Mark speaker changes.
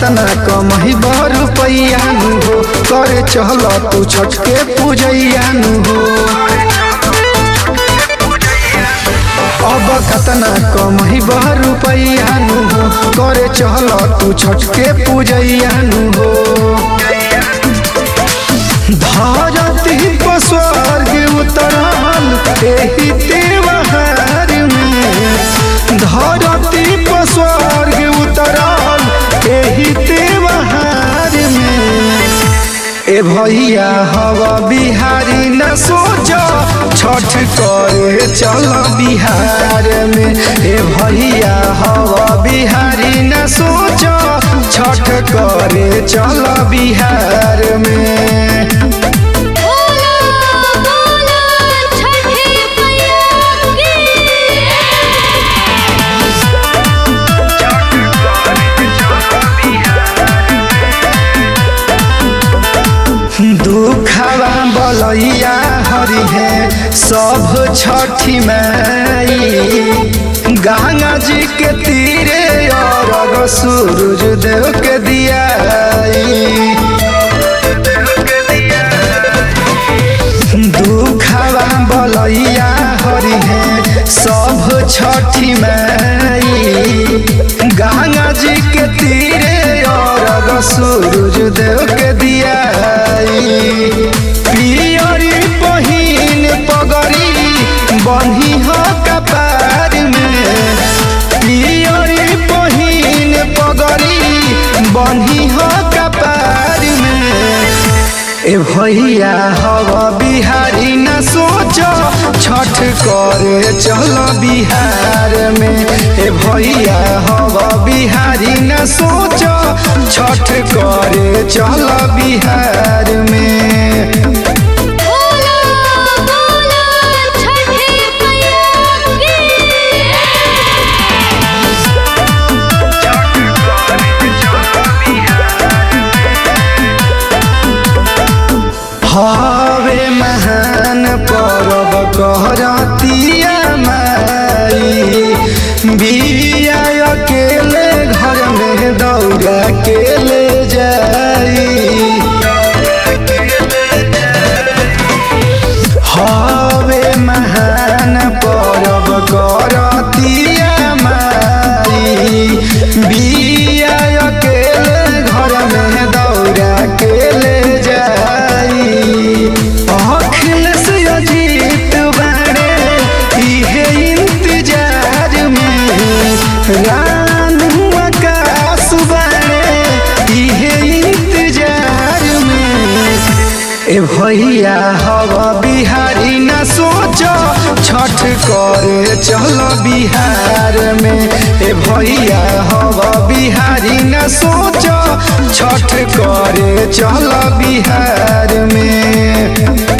Speaker 1: कतना कमही रुपैया नु हो करे चल तू छठ के पूजैया नु हो अब कतना कमही रुपैया नु हो करे चल तू छठ के पूजैया नु हो धरती पर स्वर्ग उतरल एही त्योहार में धरती पर स्वर्ग उतरल एही त्योहार में ए भैया हवा बिहारी न सोच छठ करे चल बिहार में ए भैया हवा बिहारी न सोच छठ करे चल बिहार में
Speaker 2: बोलो बोलो छठी मैया की
Speaker 1: दुखवा बलैया हरि है सब छठी माई गंगा जी के तीरे और सूरज देव के दियाई दुखवा बलैया हरि है सब छठी माई गंगा जी के तीरे और सूरज देव के दियाई पियरी पहिन पगड़ी बन्ही हो कपार में पियरी पहिन पगड़ी बन्ही हो कपार में ए भैया हवा बिहारी न सोच छठ करे चल बिहार में ए भैया हवा बिहारी न सोच छठ करे चल बिहार में
Speaker 2: बोलो बोलो छठी मैया की
Speaker 1: हवे महान परब कहरतिया माई बिया अकेले घर में दौड़ा के ले जाई हवे महान परब करतिया माई बिया अकेले घर में दौड़ा के ले जाई अखिलेश अजीत बाड़े इहे इंतजार में रानू आकाश बाड़े इहे इंतजार में ए भैया हवा बिहारी न सोच छठ करे चल बिहार में ए भैया हवा बिहारी न सोच छठ करे चल बिहार में